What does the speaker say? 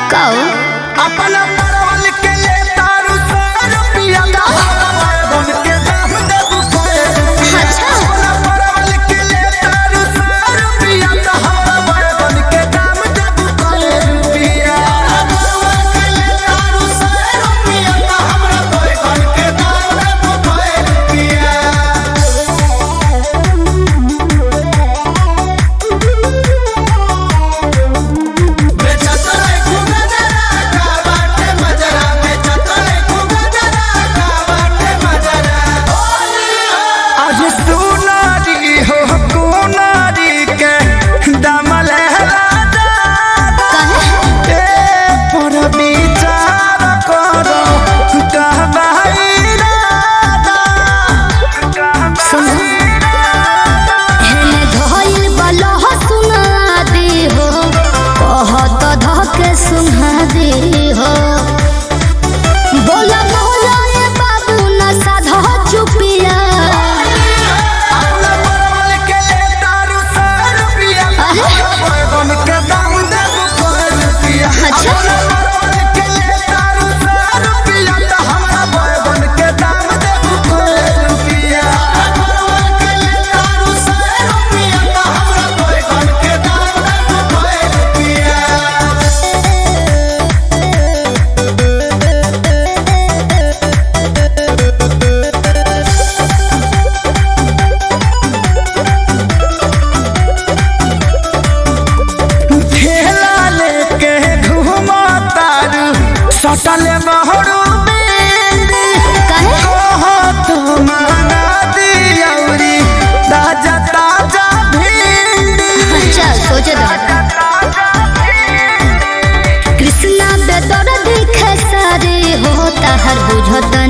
कहो अपना परवल के ले तारू सौ रुपया बन के दाम देबू सौ रुपया। अच्छा। अपना परवल के ले तारू सौ रुपया तो हमरा बन के दाम देबू सौ रुपया। परवल के ले तारू सौ रुपया तो हमरा बन के दाम देबू सौ रुपया। बेचतले खूबे जरा का बाटे मजरा बेचतले खूबे जरा का बाटे मजरा आज सुनारी हो कुनारी के दमल राजा कहे ए पर विचार करो कहबाई राजा सुनो हेने धइल बलह सुना दे हो कहत धके सुना दे हो बोला बोला ए बाबू न साधा चुपिया अपना परवल के ले तारू सौ रुपया अरे? बैगन के दाम देबू सौ रुपया अच्छा। अपना परवल के ले तारू सौ रुपया तो हमरा बैगन के दाम देबू सौ रुपया परवल के ले तारू सौ रुपया तो हमरा बैगन के दाम देबू सौ रुपया ठेला लेके घूमा तारू सटल बहरू बेरी कहे ओहो तो माना दियौरी ताजा ताजा भिंडी अच्छा सोचे दो कृष्णा बेदर देखे सारे हो ताहर बुझत